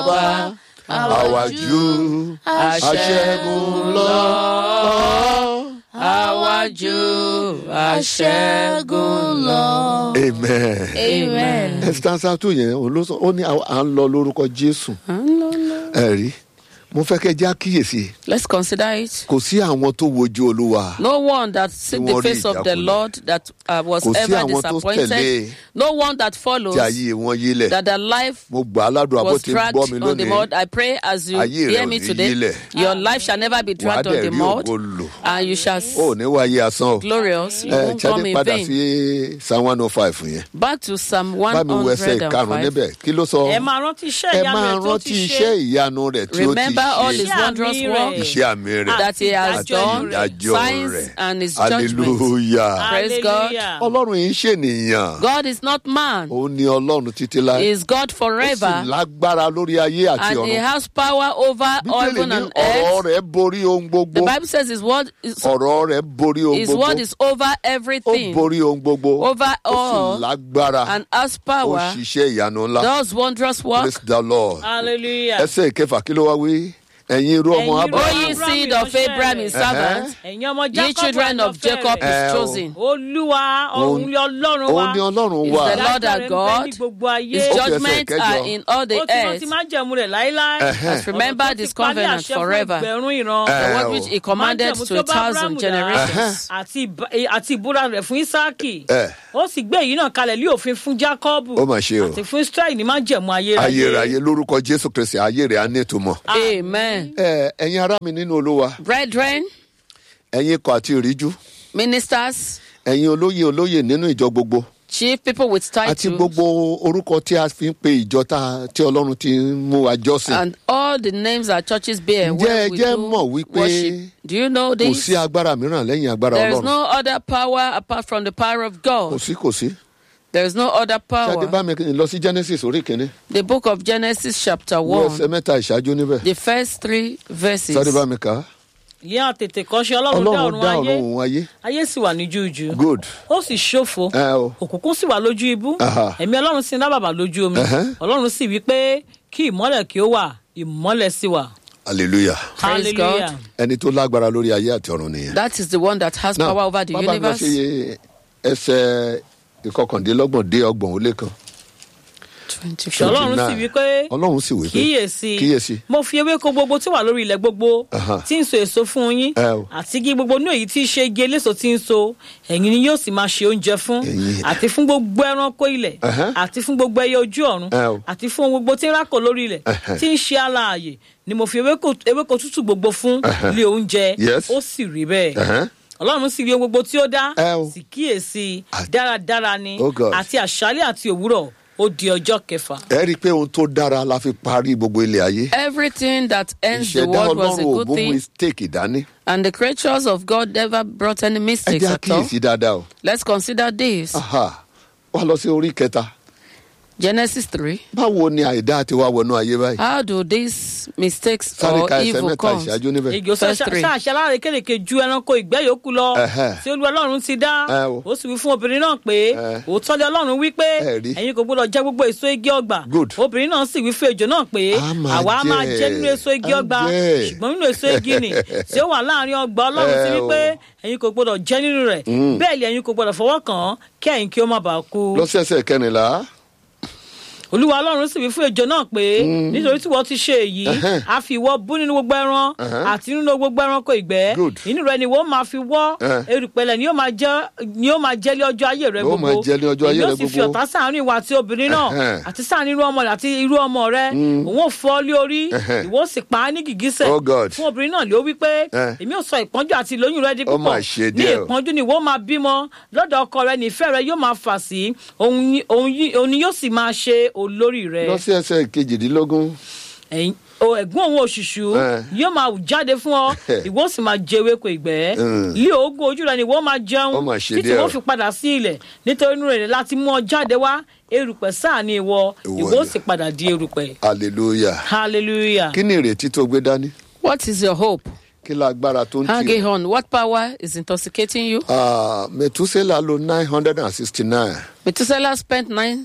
ọba àwàjú aṣẹ́gun lọ. àwájú aṣẹ́gun lọ. amen. amen. ẹ stanza two yẹn òun ló sọ ó ní à ń lọ lórúkọ jésù ẹ rí mo fẹ́ kẹ́ jẹ́ àkíyèsí let's consider it. kò sí àwọn tó wojú olúwa No one that seek the wọ́n rí face of the ìjákulẹ̀. Lord that uh, was Kò sí ever àwọn tó tẹ̀lé. disappointed. No one that follows tí ayé wọn yílẹ̀ that their life mo gbà á ládùúgbò bó was ti ń dragged gbọ́ mi on the lónìí mud. I pray as you Ayé rẹ hear ò me ní today, yílẹ̀. your life shall never be dragged Wàá on the dẹ̀ rí mud, ògo lò. and you shall ó ní wáyé asán o glorious. You ẹ won't come jáde in padà vain. sí psalm one oh five yẹn Back to Psalm bá mi wo ẹsẹ̀ ìkarùn 105. níbẹ̀ kí ló sọ ẹ máa rántí iṣẹ́ ẹ ìyanu máa rẹ̀ tó rántí ti iṣẹ́ ṣe ìyanu rẹ̀ tí ó ti Remember all his ṣe Iṣẹ́ wondrous àmì work rẹ̀. iṣẹ́ àmì rẹ̀ that he has Àti done, ìdájọ́ signs rẹ̀ and his judgments. hallelujah Praise God. Hallelujah. ọlọ́run yìí ń ṣènìyàn God is not man, òun ni ọlọ́run títí he láé is God ó sì forever, lágbára lórí ayé àti and he ọ̀run has power over bíbélì heaven ní and ọ̀rọ̀ earth. rẹ̀ borí ohun The gbogbo Bible says his word is, ọ̀rọ̀ rẹ̀ borí ohun his gbogbo word is over ó everything, borí ohun gbogbo over ó sì all, lágbára and has ó power, ṣiṣẹ́ ìyanu ńlá does wondrous work. praise the lord hallelujah. ẹsẹ̀ ìkẹfà kí ló wá wí ẹ̀yin irú ọmọ Ẹ̀yin irú abraham O ye seed of Abraham his servant, ẹ̀yin ọmọ ye jacob children of Jacob Eh, his o. chosen. olúwa òun ni ọlọ́run wa òun ni ọlọ́run Is wà the Lord our Ìdájọ́ rẹ̀ ń bẹ God. ní gbogbo ayé His Ó fi ẹsẹ̀ judgments kẹjọ. are in all ó the ti rántí earth. máa jẹ̀mú rẹ̀ láéláé Has remembered his covenant forever. The Eh, word o. which he commanded Májẹ̀mú to tó a bá thousand Ábúráhámù dá. generations. àti ìbá- àti ìbúra rẹ̀ fún isaki Eh. ó sì gbé èyí náà kalẹ̀ lé òfin fún jacob Ó mà ṣe o. àti fún israel ní máa jẹ̀mú ayérayé ayérayé lórúkọ jésù kristi ayé rẹ̀ á ní ìtumọ̀ Amen. ẹ ẹ̀yin ará mi nínú olúwa Brethren, ẹ̀yin ikọ̀ àti ìríjú ministers, ẹ̀yin olóyè olóyè nínú ìjọ gbogbo chief people with àti titles, gbogbo orúkọ tí a fi ń pe ìjọ tá- tí ọlọ́run ti ń mú wa jọ́sìn and all the names our churches bear Ǹjẹ́ where ẹ we jẹ́ do mọ̀ wípé worship. Do you know kò this? sí agbára mìíràn lẹ́yìn agbára There is ọlọ́run no other power apart from the power of kò God. sí kò sí There is no other ṣáde power. bá mi lọ sí genesis orí kìíní The book of Genesis, chapter wo ẹsẹ̀ 1, mẹ́ta ìṣáájú níbẹ̀ the first three verses. ṣáde bá mi kà á ìyẹn àtètè kọ́ṣe ọlọ́run dá ọlọ́run ọ̀run dá ayé ọ̀run òun ayé ayé sì wà ní jújù good ó sì ṣòfò ẹ o òkùnkùn sì wà lójú ibú Aha. ẹ̀mí ọlọ́run sì ń dábàbà lójú omi Ẹhẹ́. ọlọ́run sì wí pé kí ìmọ́lẹ̀ kí ó wà ìmọ́lẹ̀ sì wà hallelujah Praise God. hallelujah ẹni tó lágbára lórí ayé àti ọ̀run nìyẹn. That is the one that has Now, power over the bàbá mi lọ universe. sí ẹsẹ̀ ìkọkàndínlọ́gbọ̀n dé ọgbọ̀n ó lé kan. 24. ọlọ́run sì wí pé ọlọ́run sì wí pé kíyèsí kíyèsí mo fi ewéko gbogbo tí wà lórí ilẹ̀ gbogbo Aha. tí ń so èso fún yín Ẹ o. àti igi gbogbo ní èyí tí í ṣe igi eléso tí ń so ẹ̀yin ni yóò sì máa ṣe oúnjẹ fún Ẹ̀yin. àti fún gbogbo ẹranko ilẹ̀ Ẹhẹ́. àti fún gbogbo ẹyẹ ojú ọ̀run Ẹ o. àti fún ohun gbogbo tí ń rákò lórí ilẹ̀ Ẹhẹ́. tí ń ṣe alààyè ni mo fi ewéko ewéko tútù gbogbo fún Ẹhẹ́. ilé oúnjẹ Yes. ó sì rí bẹ́ẹ̀ Ẹhẹ́. ọlọ́run sì rí ohun gbogbo tí ó dá Ẹ o. sì kíyèsí Ah. dáradára ni Oh God. àti àṣálẹ̀ àti òwúrọ̀ ó di ọjọ́ kẹfà. ẹ rí i pé ohun tó dára la fi parí gbogbo ilé ayé. Everything that ends the ìṣẹ̀dá world was a ọlọ́run ò good mú thing, mistake dání. and the creatures of God never brought any ẹ mistakes jẹ́ at all. àkíyèsí dáadáa o. Let's consider this. Aha. wá lọ sí orí kẹta. Genesis 3. báwo ni àìdá ti wá wọnú ayé báyìí. How do these mistakes sáré or ka ẹsẹ̀ evil mẹ́ta come? ìṣáájú níbẹ̀. igi Verse three. sáàṣẹ aláàrẹ kélékè ju ẹranko ìgbẹ́ yòókù lọ Ẹhẹ́. tí olú ọlọ́run ti dá Ẹ o. ó sì wí fún obìnrin náà pé Ẹ. òótọ́ lé ọlọ́run wí pé Ẹ rí. ẹ̀yin kò gbọ́dọ̀ jẹ gbogbo èso igi ọgbà Good. obìnrin náà sì wí fún ejò náà pé A máa àwa á máa jẹ, jẹ nínú èso igi á ọgbà jẹ. ṣùgbọ́n nínú èso igi nì tí ó wà láàrin ọgbà ọlọ́run ti Ẹ wí o. pé ẹ̀yin kò gbọ́dọ̀ jẹ nínú rẹ̀ bẹ́ẹ̀ ni ẹ̀yin kò gbọ́dọ̀ fọwọ́ kàn án kí ẹ̀yin kí ó má bàa kú lọ sí ẹsẹ̀ kẹrìnlá. olúwa ọlọ́run sì wí fún ejò náà pé nítorí tí wọ́n ti ṣe èyí Ẹhẹ́n. a fi ìwọ bú nínú gbogbo ẹran Ẹhẹ́n. àti nínú gbogbo ẹranko ìgbẹ́ Good. inú rẹ ni wọ́n máa fi wọ́ Ẹhẹ́n. erùpẹ̀lẹ̀ ni yóò máa jẹ́ ni yóò máa jẹ́ lé ọjọ́ ayé rẹ Yóò gbogbo máa jẹ́ lé ọjọ́ ayé Èmi rẹ ó sì fi gbogbo. ọ̀tá sáàárín ìwà àti obìnrin náà Ẹhẹ́n. àti sáàárín irú ọmọ rẹ àti irú ọmọ rẹ òun ò fọ́ lé orí Ẹhẹ́n. ìwọ ó sì pa á ní gìgísẹ̀ Oh God. fún obìnrin náà ló wí pé Ẹhẹ́n. èmi ò sọ ìpọ́njú àti ìlóyún rẹ di Ó púpọ̀ mà ṣe ní díẹ̀ o. ìpọ́njú ni ìwọ máa bímọ lọ́dọ̀ ọkọ rẹ nífẹ̀ẹ́ rẹ yóò máa fà sí òun ni- òun yí- òun ni yóò sì máa ṣe olórí rẹ lọ sí ẹsẹ̀ kejìdínlógún. ẹ̀yin- o ẹ̀gbọ́n òun òṣùṣù Eh. yóò máa jáde fún ọ ìwọ sì máa jẹ ewéko ìgbẹ́ Mm. lé oògùn ojú rẹ ni ìwọ máa jẹun Ó mà ṣe títí díẹ̀ o. wọ́n fi padà sí ilẹ̀ nítorí inú rẹ̀ láti mú ọ jáde wá erùpẹ̀ sáà ni ìwọ Ìwọ ìwọ ni. sì padà di erùpẹ̀ hallelujah. hallelujah kí ni ìrètí tó gbé dání. What is your hope? kí lágbára tó ń tì Hanging ọ́. on. What power is intoxicating you? Ah, metusela lo nine hundred and sixty nine Methuselah spent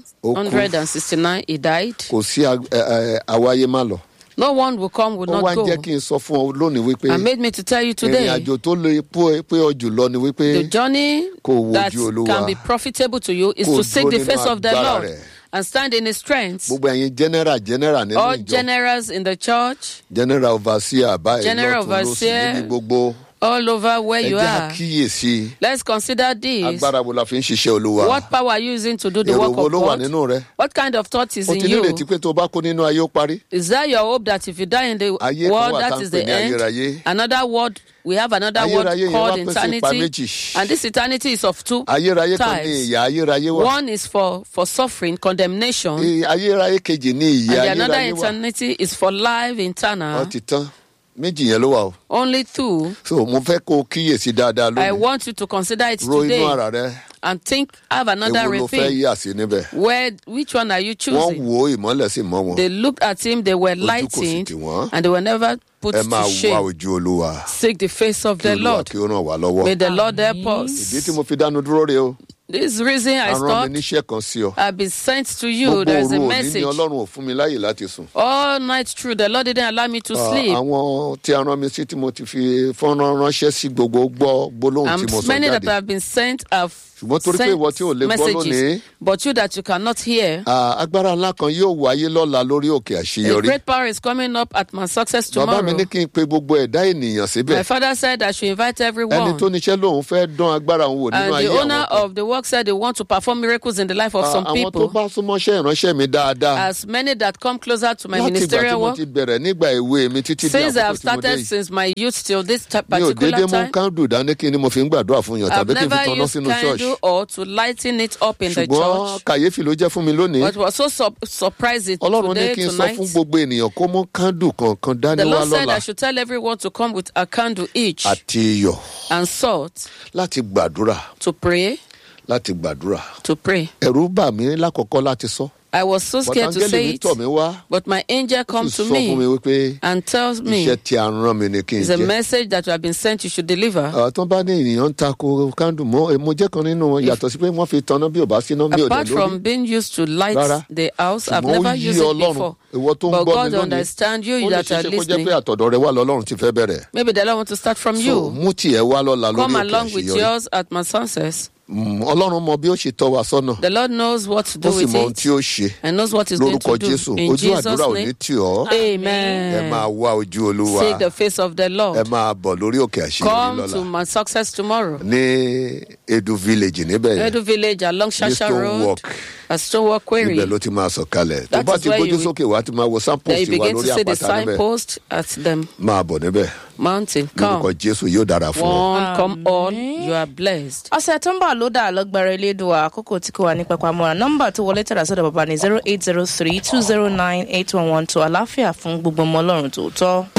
969. He died. kò sí ag- ẹ- ẹ, àwáyé má lọ. No one will come, will ó wá not ń jẹ́ go. kí n sọ fún ọ lónìí wípé And made me to tell you ìrìn today àjò tó lè pé pé ọ jùlọ ni wípé the journey Kó wojú that Olúwa. can be profitable to you is Kó to seek dúró the nínú face of the agbára Lord rẹ̀. and stand in his strength. gbogbo ẹ̀yin general general nínú All ìjọ generals in the church, general overseer báyìí General lọ́tún lọ́sì overseer, níbi gbogbo all over where ẹ you jẹ́ are. àkíyèsí Let's consider this. agbára wo la fi ń ṣiṣẹ́ olúwa What power are you using to do the èrò work wo of ló wà God? nínú rẹ What kind of thought is o in ti you? nírètí pé tó bá kó nínú ayé ó parí Is that your hope that if you die in the Ayé kan world, wà tá that ń is pè the ní end? ayérayé. Another word, we have another word Ayérayé yẹn called wá pín sí ipa eternity. méjì. And this eternity is of two ayérayé kan ní types. ìyà ayérayé wà One is for, for suffering, condemnation, Ì- ayérayé kejì ní and ìyà the another ayérayé wà eternity is for life ọ eternal. ti tán méjì yẹn ló wà o Only two. so mo fẹ́ kó o kíyèsí dáadáa I lónìí want you to consider it ro inú today ara rẹ and think, have another ewu ló fẹ́ rethink. yà sí níbẹ̀ Where, which one are you wọ́n choosing? wo ìmọ́lẹ̀ sí mọ́ wọn They looked at him, they were Ojú kò sì lightened, tì wọ́n. and they were never put ẹ máa to wá shame. ojú olúwa Seek the face of kí the olúwa Lord. kí ó ràn wá lọ́wọ́ May the Lord help ìdí tí us. mo fi dánu dúró rè o This reason I a rán stopped, mi níṣẹ́ kan sí ọ I've been sent to you. gbogbo There's òru a òní ni message. ọlọ́run ò fún mi láyè láti sùn All night through, the Lord didn't allow me to Ah, sleep. àwọn tí a rán mi sí tí mo ti fi fọ́nrán ránṣẹ́ sí gbogbo gbọ́ gbólóhùn tí mo And sọ many that jáde have been sent have Ṣùgbọ́n torí pé sent ìwọ tí ò lè gbọ́ lónìí- messages, but you that you cannot hear. Ah, agbára ńlá kan yóò wáyé lọ́la lórí òkè A àṣeyọrí great power is coming up at my success bàbá mi tomorrow. ní kí n pe gbogbo ẹ̀dá ènìyàn síbẹ̀ My father said I should invite ẹni everyone. tó níṣẹ́ lòun fẹ́ dán agbára òun wò nínú And ayé the owner àwọn kan. of the work said they want to perform miracles in the life of Ah, some àwọn tó people. bá súnmọ́ṣẹ́ ìránṣẹ́ mi dáadáa As many that come closer to my láti ìgbà tí ministerial mo work, ti bẹ̀rẹ̀ nígbà èwe mi títí di since I have àkókò tí mo dé started yìí since my youth till this ti- mi ò dédé particular mú time, kándù dání kí ni mo fi ń gbàdúrà fún yàn I've tàbí kí n fi never tanná used sínú ṣọ́ọ̀ṣì candle or to lighten it up in the ṣùgbọ́n church. kàyéfì ló jẹ́ fún mi lónìí But it was so sur- surprising ọlọ́run ní today, kí n sọ tonight. fún gbogbo ènìyàn kó mú kándù kọ̀ọ̀kan dání The wá Lord said lọ́la I should tell everyone to come with a candle each àti iyọ̀ and salt láti gbàdúrà to pray, láti gbàdúrà to pray. ẹ̀rù bà mí lákọ̀ọ́kọ́ láti sọ I was so scared to bọ́tàngẹ́lì say mi it, tọ̀ mí wá but my angel ó come sì to sọ fún mi me wípé and tells me iṣẹ́ tí a rán mi ni kí n it's a jẹ́ message that you have been sent you should deliver. àwọn tó bá ní ènìyàn ń ta ko kándù mọ́ mo jẹ́ kan nínú wọn yàtọ̀ sí pé wọ́n fi tanná bí ò bá síná bí ò dẹ̀ Apart lórí from being used to light Rárá. the house, I've ṣùgbọ́n ó never yí used it ọlọ́run before. ìwọ tó ń But gbọ́ God mi lónìí understand you ó lè that are ṣeéṣe kó jẹ́ listening. pé àtọ̀dọ̀ rẹ wà lọ́lọ́run ti fẹ́ bẹ̀rẹ̀ Maybe the Lord want to start from so you. mú tiẹ̀ wá lọ́la lórí Come òkè along with àṣeyọrí yours at my success. Mm, ọlọ́run mọ bí ó ṣe tọ́ wa sọ́nà The Lord knows what to ó do sì with mọ ohun tí it ó ṣe and knows what He's going lórúkọ to jésù do. In ojú Jesus' àdúrà ò ní name, tì ọ́ ẹ Amen. máa wá ojú olúwa Seek the face of the ẹ Lord. máa bọ̀ lórí òkè àṣeyọrí Come lọ́la to my success tomorrow. ní edu village níbẹ̀ yẹn Edu Village along Shasha Stone Road Walk. at Stonewall Quarry. ibẹ̀ ló ti máa sọ̀ kalẹ̀ tó That bá is ti where gbójú you- sókè wá ti máa wo Then you samples wa begin to lórí see the àpáta níbẹ̀ signpost at the máa bọ̀ níbẹ̀ mountain. lórúkọ Come. jésù yóò dára fún ọ. One, come all. You are blessed. ọ̀sẹ̀ tó ń bọ̀ ló dà lọ́gbàrá elédùn àkókò tí kò wà ní pẹpamọ́ra nọ́mbà tó wọlé tẹ̀lé sọ́dọ̀ bàbá ní zero eight zero three two zero nine eight one one two àláfíà fún gbogbo ọmọ ọlọ́run tòótọ́.